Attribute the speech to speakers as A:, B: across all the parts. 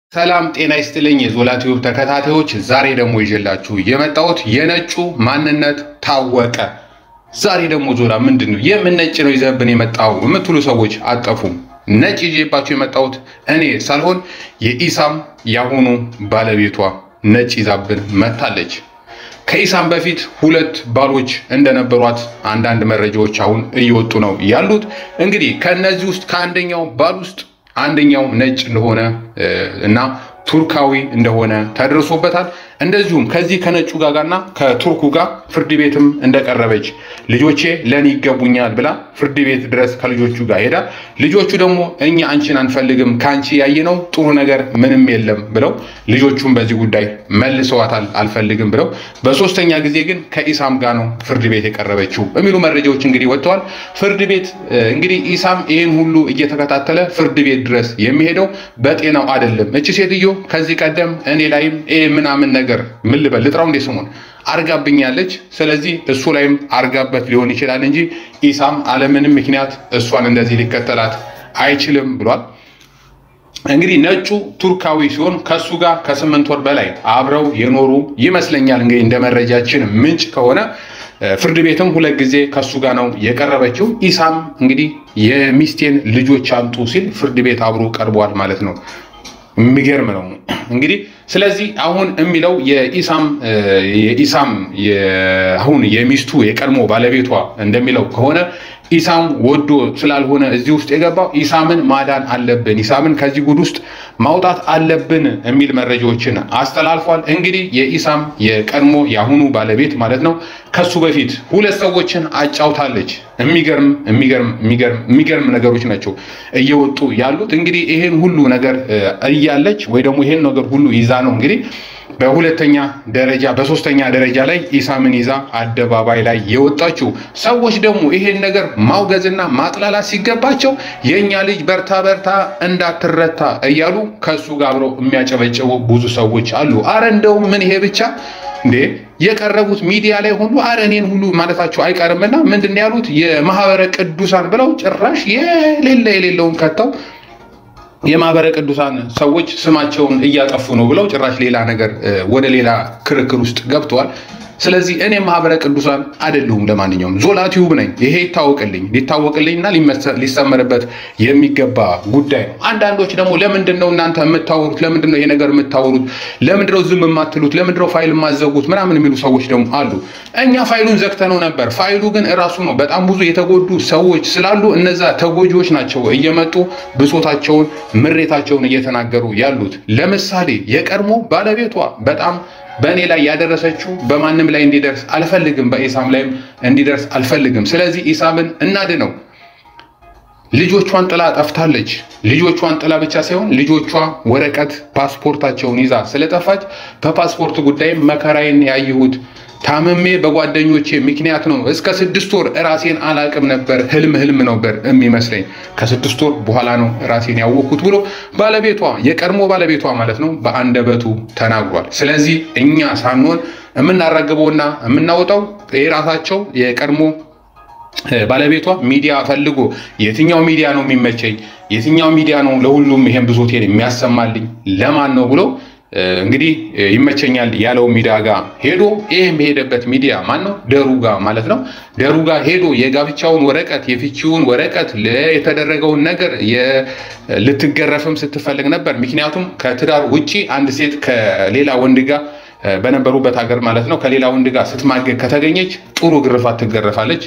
A: ሰላም ጤና ይስጥልኝ የዞላ ቲዩብ ተከታታዮች፣ ዛሬ ደግሞ ይዤላችሁ የመጣሁት የነጩ ማንነት ታወቀ። ዛሬ ደግሞ ዞላ ምንድን ነው የምን ነጭ ነው ይዘብን የመጣው የምትሉ ሰዎች አጠፉም። ነጭ ይዤባችሁ የመጣሁት እኔ ሳልሆን የኢሳም ያሁኑ ባለቤቷ ነጭ ይዛብን መታለች። ከኢሳም በፊት ሁለት ባሎች እንደነበሯት አንዳንድ መረጃዎች አሁን እየወጡ ነው ያሉት። እንግዲህ ከእነዚህ ውስጥ ከአንደኛው ባል ውስጥ አንደኛው ነጭ እንደሆነ እና ቱርካዊ እንደሆነ ተደርሶበታል። እንደዚሁም ከዚህ ከነጩ ጋጋና ከቱርኩ ጋር ፍርድ ቤትም እንደቀረበች ልጆቼ ለእኔ ይገቡኛል ብላ ፍርድ ቤት ድረስ ከልጆቹ ጋር ሄዳ ልጆቹ ደግሞ እኛ አንቺን አንፈልግም ከአንቺ ያየነው ጥሩ ነገር ምንም የለም ብለው ልጆቹን በዚህ ጉዳይ መልሰዋታል፣ አልፈልግም ብለው። በሶስተኛ ጊዜ ግን ከኢሳም ጋር ነው ፍርድ ቤት የቀረበችው የሚሉ መረጃዎች እንግዲህ ወጥተዋል። ፍርድ ቤት እንግዲህ ኢሳም ይህን ሁሉ እየተከታተለ ፍርድ ቤት ድረስ የሚሄደው በጤናው አይደለም። እቺ ሴትዮ ከዚህ ቀደም እኔ ላይም ይሄ ምናምን ነገር ምን ልበል ልጥራው እንዴ ስሙን አርጋብኛለች። ስለዚህ እሱ ላይም አርጋበት ሊሆን ይችላል እንጂ ኢሳም አለምንም ምክንያት እሷን እንደዚህ ሊከተላት አይችልም ብሏል። እንግዲህ ነጩ ቱርካዊ ሲሆን ከሱ ጋር ከስምንት ወር በላይ አብረው የኖሩ ይመስለኛል። እንግዲህ እንደ መረጃችን ምንጭ ከሆነ ፍርድ ቤትም ሁለት ጊዜ ከሱ ጋር ነው የቀረበችው። ኢሳም እንግዲህ የሚስቴን ልጆች አምጡ ሲል ፍርድ ቤት አብሮ ቀርቧል ማለት ነው። የሚገርም ነው እንግዲህ። ስለዚህ አሁን የሚለው የኢሳም የኢሳም አሁን የሚስቱ የቀድሞ ባለቤቷ እንደሚለው ከሆነ ኢሳም ወዶ ስላልሆነ እዚህ ውስጥ የገባው ኢሳምን ማዳን አለብን፣ ኢሳምን ከዚህ ጉድ ውስጥ ማውጣት አለብን የሚል መረጃዎችን አስተላልፏል። እንግዲህ የኢሳም የቀድሞ የአሁኑ ባለቤት ማለት ነው ከሱ በፊት ሁለት ሰዎችን አጫውታለች። የሚገርም የሚገርም የሚገርም ነገሮች ናቸው እየወጡ ያሉት። እንግዲህ ይሄን ሁሉ ነገር እያለች ወይ ደግሞ ይሄን ነገር ሁሉ ይዛ ነው እንግዲህ በሁለተኛ ደረጃ በሶስተኛ ደረጃ ላይ ኢሳምን ይዛ አደባባይ ላይ የወጣችው። ሰዎች ደግሞ ይሄን ነገር ማውገዝና ማጥላላት ሲገባቸው የእኛ ልጅ በርታ በርታ እንዳትረታ እያሉ ከእሱ ጋር አብረው የሚያጨበጭቡ ብዙ ሰዎች አሉ። አረ እንደውም ምን ይሄ ብቻ እንዴ የቀረቡት ሚዲያ ላይ ሁሉ አረ እኔን ሁሉ ማለታቸው አይቀርምና ምንድን ነው ያሉት የማህበረ ቅዱሳን ብለው ጭራሽ የሌለ የሌለውን ከተው የማህበረ ቅዱሳን ሰዎች ስማቸውን እያጠፉ ነው ብለው ጭራሽ ሌላ ነገር ወደ ሌላ ክርክር ውስጥ ገብተዋል። ስለዚህ እኔ ማህበረ ቅዱሳን አይደለሁም። ለማንኛውም ዞላ ቲዩብ ነኝ። ይሄ ይታወቅልኝ ሊታወቅልኝና ሊሰመርበት የሚገባ ጉዳይ ነው። አንዳንዶች ደግሞ ለምንድን ነው እናንተ የምታወሩት? ለምንድን ነው ይሄ ነገር የምታወሩት? ለምንድን ነው ዝም የማትሉት? ለምንድን ነው ፋይል የማዘጉት? ምናምን የሚሉ ሰዎች ደግሞ አሉ። እኛ ፋይሉን ዘግተነው ነበር። ፋይሉ ግን እራሱ ነው። በጣም ብዙ የተጎዱ ሰዎች ስላሉ እነዛ ተጎጂዎች ናቸው እየመጡ ብሶታቸውን፣ ምሬታቸውን እየተናገሩ ያሉት። ለምሳሌ የቀድሞ ባለቤቷ በጣም በእኔ ላይ ያደረሰችው በማንም ላይ እንዲደርስ አልፈልግም፣ በኢሳም ላይም እንዲደርስ አልፈልግም። ስለዚህ ኢሳምን እናድነው። ልጆቿን ጥላ ጠፍታለች። ልጆቿን ጥላ ብቻ ሳይሆን ልጆቿ ወረቀት ፓስፖርታቸውን ይዛ ስለጠፋች በፓስፖርት ጉዳይም መከራዬን ያየሁት ታምሜ በጓደኞቼ ምክንያት ነው። እስከ ስድስት ወር ራሴን አላቅም ነበር። ህልም ህልም ነበር የሚመስለኝ። ከስድስት ወር በኋላ ነው ራሴን ያወቅኩት ብሎ ባለቤቷ የቀድሞ ባለቤቷ ማለት ነው በአንደበቱ ተናግሯል። ስለዚህ እኛ ሳንሆን የምናራግበውና የምናወጣው የራሳቸው የቀድሞ ባለቤቷ ሚዲያ ፈልጎ የትኛው ሚዲያ ነው የሚመቸኝ፣ የትኛው ሚዲያ ነው ለሁሉም ይሄን ብሶቴን የሚያሰማልኝ ለማን ነው ብሎ እንግዲህ ይመቸኛል ያለው ሚዲያ ጋር ሄዶ ይህ የሚሄደበት ሚዲያ ማን ነው? ደሩጋ ማለት ነው። ደሩጋ ሄዶ የጋብቻውን ወረቀት የፍቺውን ወረቀት የተደረገውን ነገር ልትገረፍም ስትፈልግ ነበር። ምክንያቱም ከትዳር ውጪ አንድ ሴት ከሌላ ወንድ ጋር በነበሩበት ሀገር ማለት ነው ከሌላ ወንድ ጋር ስትማገግ ከተገኘች ጥሩ ግርፋት ትገረፋለች።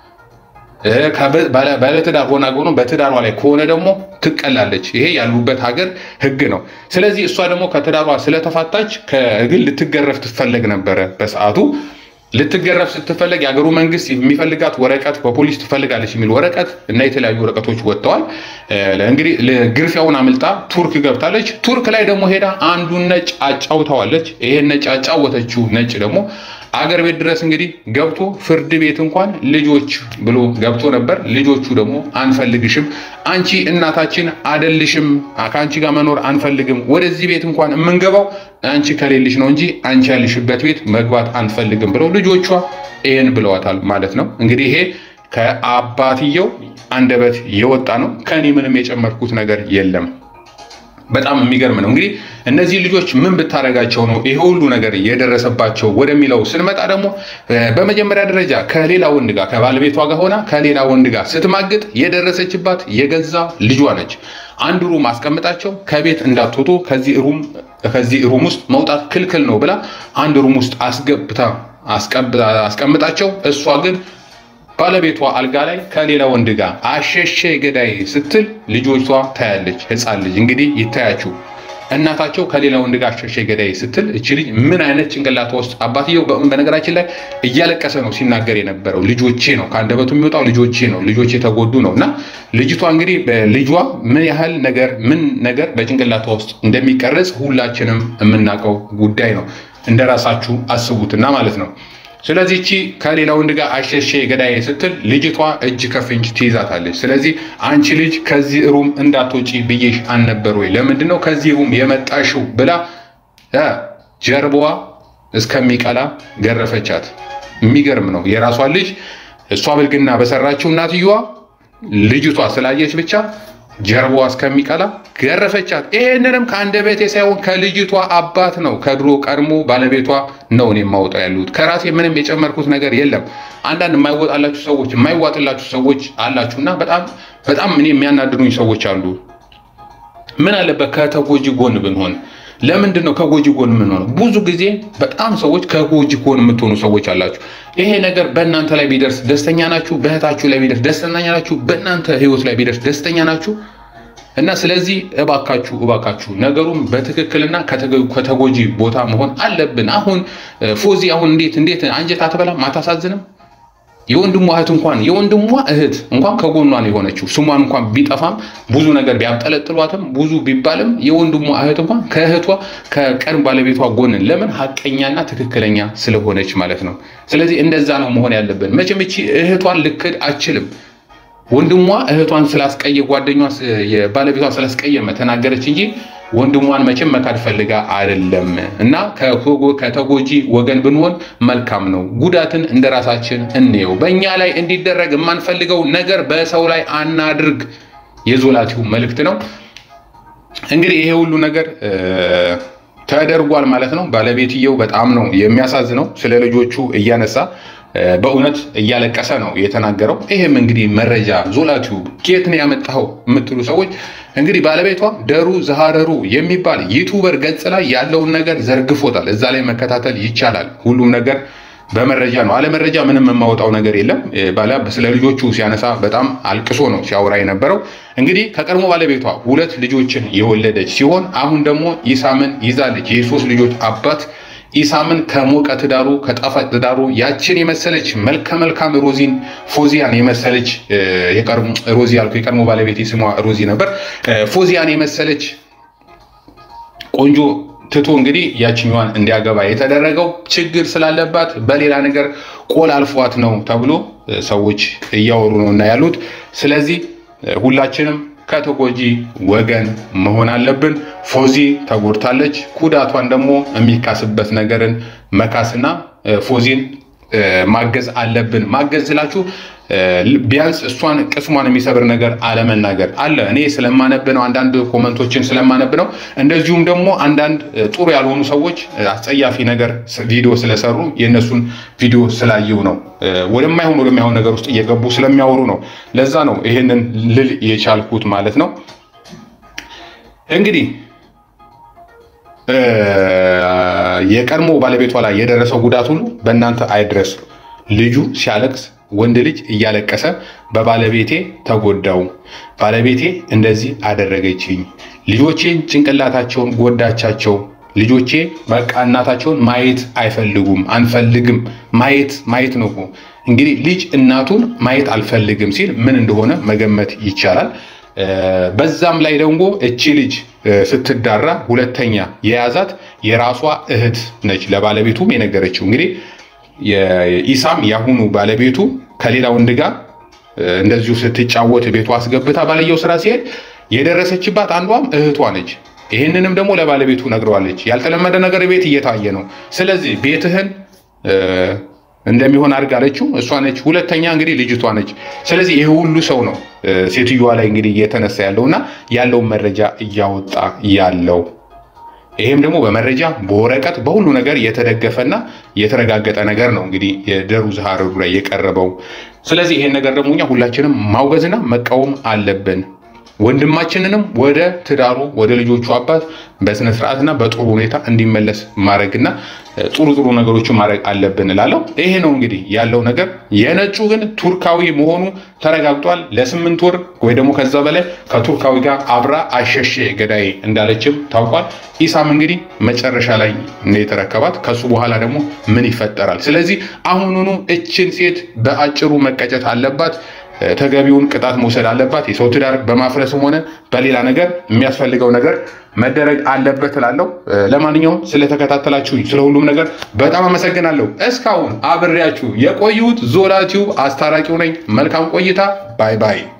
A: ባለትዳር ሆና ሆኖ በትዳሯ ላይ ከሆነ ደግሞ ትቀላለች። ይሄ ያሉበት ሀገር ሕግ ነው። ስለዚህ እሷ ደግሞ ከትዳሯ ስለተፋታች ከግል ልትገረፍ ትፈለግ ነበረ በሰዓቱ ልትገረፍ ስትፈለግ የሀገሩ መንግስት የሚፈልጋት ወረቀት በፖሊስ ትፈልጋለች የሚል ወረቀት እና የተለያዩ ወረቀቶች ወጥተዋል። እንግዲህ ግርፊያውን አምልጣ ቱርክ ገብታለች። ቱርክ ላይ ደግሞ ሄዳ አንዱን ነጭ አጫውተዋለች። ይሄን ነጭ አጫወተችው ነጭ ደግሞ አገር ቤት ድረስ እንግዲህ ገብቶ ፍርድ ቤት እንኳን ልጆች ብሎ ገብቶ ነበር። ልጆቹ ደግሞ አንፈልግሽም፣ አንቺ እናታችን አደልሽም፣ ከአንቺ ጋር መኖር አንፈልግም፣ ወደዚህ ቤት እንኳን የምንገባው አንቺ ከሌልሽ ነው እንጂ አንቺ ያልሽበት ቤት መግባት አንፈልግም ብለው ልጆቿ ይህን ብለዋታል ማለት ነው። እንግዲህ ይሄ ከአባትየው አንደበት የወጣ ነው። ከኔ ምንም የጨመርኩት ነገር የለም። በጣም የሚገርም ነው። እንግዲህ እነዚህ ልጆች ምን ብታደርጋቸው ነው ይሄ ሁሉ ነገር የደረሰባቸው ወደሚለው ስንመጣ ደግሞ በመጀመሪያ ደረጃ ከሌላ ወንድ ጋር ከባለቤቷ ጋር ሆና ከሌላ ወንድ ጋር ስትማግጥ የደረሰችባት የገዛ ልጇ ነች። አንድ ሩም አስቀምጣቸው ከቤት እንዳትወጡ ከዚህ ሩም ከዚህ ሩም ውስጥ መውጣት ክልክል ነው ብላ አንድ ሩም ውስጥ አስገብታ አስቀምጣቸው እሷ ግን ባለቤቷ አልጋ ላይ ከሌላ ወንድ ጋር አሸሼ ገዳይ ስትል ልጆቿ ታያለች። ሕፃን ልጅ እንግዲህ ይታያችሁ እናታቸው ከሌላ ወንድ ጋር አሸሼ ገዳይ ስትል እቺ ልጅ ምን አይነት ጭንቅላቷ ውስጥ አባትየው በነገራችን ላይ እያለቀሰ ነው ሲናገር የነበረው ልጆቼ ነው ከአንደበቱ የሚወጣው ልጆቼ ነው ልጆቼ የተጎዱ ነው እና ልጅቷ እንግዲህ ልጇ ምን ያህል ነገር ምን ነገር በጭንቅላቷ ውስጥ እንደሚቀረጽ ሁላችንም የምናውቀው ጉዳይ ነው። እንደራሳችሁ አስቡትና ማለት ነው። ስለዚህ እቺ ከሌላ ወንድ ጋር አሸሼ ገዳይ ስትል ልጅቷ እጅ ከፍንጅ ትይዛታለች። ስለዚህ አንቺ ልጅ ከዚህ ሩም እንዳትወጪ ብዬሽ አልነበር ወይ? ለምንድን ነው ከዚህ ሩም የመጣሽው? ብላ ጀርባዋ እስከሚቀላ ገረፈቻት። የሚገርም ነው። የራሷን ልጅ እሷ ብልግና በሰራችው እናትየዋ ልጅቷ ስላየች ብቻ ጀርባዋ እስከሚቀላ ገረፈቻት። ይህንንም ከአንደበቴ ሳይሆን ከልጅቷ አባት ነው፣ ከድሮ ቀድሞ ባለቤቷ ነው እኔ የማወጣው ያሉት። ከራሴ ምንም የጨመርኩት ነገር የለም። አንዳንድ የማይወጣላችሁ ሰዎች የማይዋጥላችሁ ሰዎች አላችሁና በጣም በጣም እኔ የሚያናድዱኝ ሰዎች አሉ። ምን አለበት ከተጎጂ ጎን ብንሆን? ለምንድን ነው ከጎጂ ጎን የምንሆነው? ብዙ ጊዜ በጣም ሰዎች ከጎጂ ጎን የምትሆኑ ሰዎች አላችሁ። ይሄ ነገር በእናንተ ላይ ቢደርስ ደስተኛ ናችሁ? በእህታችሁ ላይ ቢደርስ ደስተኛ ናችሁ? በእናንተ ህይወት ላይ ቢደርስ ደስተኛ ናችሁ? እና ስለዚህ እባካችሁ እባካችሁ ነገሩን በትክክልና ከተጎጂ ቦታ መሆን አለብን። አሁን ፎዚ አሁን እንዴት እንዴት አንጀት አትበላም? አታሳዝንም? የወንድሟ እህት እንኳን የወንድሟ እህት እንኳን ከጎኗ ነው የሆነችው። ስሟን እንኳን ቢጠፋም ብዙ ነገር ቢያብጠለጥሏትም ብዙ ቢባልም የወንድሟ እህት እንኳን ከእህቷ ከቀድሞ ባለቤቷ ጎንን ለምን ሀቀኛና ትክክለኛ ስለሆነች ማለት ነው። ስለዚህ እንደዛ ነው መሆን ያለብን። መቼም እቺ እህቷን ልክድ አችልም። ወንድሟ እህቷን ስላስቀየ ጓደኛ ባለቤቷ ስላስቀየመ ተናገረች እንጂ ወንድሟን መቼም መካድ ፈልጋ አይደለም። እና ከተጎጂ ወገን ብንሆን መልካም ነው። ጉዳትን እንደ ራሳችን እንየው። በእኛ ላይ እንዲደረግ የማንፈልገው ነገር በሰው ላይ አናድርግ የዞላቲው መልእክት ነው። እንግዲህ ይሄ ሁሉ ነገር ተደርጓል ማለት ነው። ባለቤትየው በጣም ነው የሚያሳዝነው። ስለ ልጆቹ እያነሳ በእውነት እያለቀሰ ነው የተናገረው። ይህም እንግዲህ መረጃ ዞላቲዩብ ኬት ነው ያመጣኸው የምትሉ ሰዎች እንግዲህ ባለቤቷ ደሩ ዛሃረሩ የሚባል ዩቱበር ገጽ ላይ ያለውን ነገር ዘርግፎታል። እዛ ላይ መከታተል ይቻላል። ሁሉም ነገር በመረጃ ነው። አለ መረጃ ምንም የማወጣው ነገር የለም። ባላ ስለ ልጆቹ ሲያነሳ በጣም አልቅሶ ነው ሲያወራ የነበረው። እንግዲህ ከቀድሞ ባለቤቷ ሁለት ልጆችን የወለደች ሲሆን አሁን ደግሞ ኢሳምን ይዛለች። የሶስት ልጆች አባት ኢሳምን ከሞቀ ትዳሩ ከጣፋጭ ትዳሩ ያችን የመሰለች መልከ መልካም ሮዚን ፎዚያን የመሰለች የቀድሞ ሮዚ ያልኩ የቀድሞ ባለቤት ስሟ ሮዚ ነበር። ፎዚያን የመሰለች ቆንጆ ትቶ እንግዲህ ያችኛዋን እንዲያገባ የተደረገው ችግር ስላለባት በሌላ ነገር ቆል አልፏት ነው ተብሎ ሰዎች እያወሩ ነው እና ያሉት። ስለዚህ ሁላችንም ከተጎጂ ወገን መሆን አለብን። ፎዚ ተጎድታለች። ጉዳቷን ደግሞ የሚካስበት ነገርን መካስና ፎዚን ማገዝ አለብን። ማገዝ ስላችሁ ቢያንስ እሷን ቅስሟን የሚሰብር ነገር አለመናገር አለ። እኔ ስለማነብ ነው፣ አንዳንድ ኮመንቶችን ስለማነብ ነው። እንደዚሁም ደግሞ አንዳንድ ጥሩ ያልሆኑ ሰዎች አስጸያፊ ነገር ቪዲዮ ስለሰሩ የእነሱን ቪዲዮ ስላየው ነው ወደማይሆን ወደማይሆን ነገር ውስጥ እየገቡ ስለሚያወሩ ነው። ለዛ ነው ይሄንን ልል የቻልኩት ማለት ነው። እንግዲህ የቀድሞ ባለቤቷ ላይ የደረሰው ጉዳት ሁሉ በእናንተ አይድረስ። ልጁ ሲያለቅስ ወንድ ልጅ እያለቀሰ በባለቤቴ ተጎዳው፣ ባለቤቴ እንደዚህ አደረገችኝ፣ ልጆቼን ጭንቅላታቸውን ጎዳቻቸው፣ ልጆቼ በቃ እናታቸውን ማየት አይፈልጉም፣ አንፈልግም። ማየት ማየት ነው እኮ እንግዲህ ልጅ እናቱን ማየት አልፈልግም ሲል ምን እንደሆነ መገመት ይቻላል። በዛም ላይ ደግሞ እቺ ልጅ ስትዳራ ሁለተኛ የያዛት የራሷ እህት ነች። ለባለቤቱም የነገረችው እንግዲህ የኢሳም ያሁኑ ባለቤቱ ከሌላ ወንድ ጋር እንደዚሁ ስትጫወት ቤቷ አስገብታ ባልየው ስራ ሲሄድ የደረሰችባት አንዷም እህቷ ነች። ይህንንም ደግሞ ለባለቤቱ ነግረዋለች። ያልተለመደ ነገር ቤት እየታየ ነው። ስለዚህ ቤትህን እንደሚሆን አድርጋለችው እሷ ነች። ሁለተኛ እንግዲህ ልጅቷ ነች። ስለዚህ ይሄ ሁሉ ሰው ነው ሴትዮዋ ላይ እንግዲህ እየተነሳ ያለውና ያለውን መረጃ እያወጣ ያለው ይሄም ደግሞ በመረጃ በወረቀት በሁሉ ነገር የተደገፈና የተረጋገጠ ነገር ነው እንግዲህ የደሩዝ ሀረሩ ላይ የቀረበው። ስለዚህ ይሄን ነገር ደግሞ እኛ ሁላችንም ማውገዝና መቃወም አለብን። ወንድማችንንም ወደ ትዳሩ ወደ ልጆቹ አባት በስነ ስርዓትና በጥሩ ሁኔታ እንዲመለስ ማድረግና ጥሩ ጥሩ ነገሮችን ማድረግ አለብን እላለሁ። ይሄ ነው እንግዲህ ያለው ነገር። የነጩ ግን ቱርካዊ መሆኑ ተረጋግጧል። ለስምንት ወር ወይ ደግሞ ከዛ በላይ ከቱርካዊ ጋር አብራ አሸሼ ገዳይ እንዳለችም ታውቋል። ኢሳም እንግዲህ መጨረሻ ላይ ነው የተረከባት። ከሱ በኋላ ደግሞ ምን ይፈጠራል? ስለዚህ አሁኑኑ እችን ሴት በአጭሩ መቀጨት አለባት። ተገቢውን ቅጣት መውሰድ አለባት። የሰው ትዳር በማፍረስም ሆነ በሌላ ነገር የሚያስፈልገው ነገር መደረግ አለበት እላለሁ። ለማንኛውም ስለተከታተላችሁ ስለ ሁሉም ነገር በጣም አመሰግናለሁ። እስካሁን አብሬያችሁ የቆዩት ዞላ ቲዩብ አስታራቂው ነኝ። መልካም ቆይታ። ባይ ባይ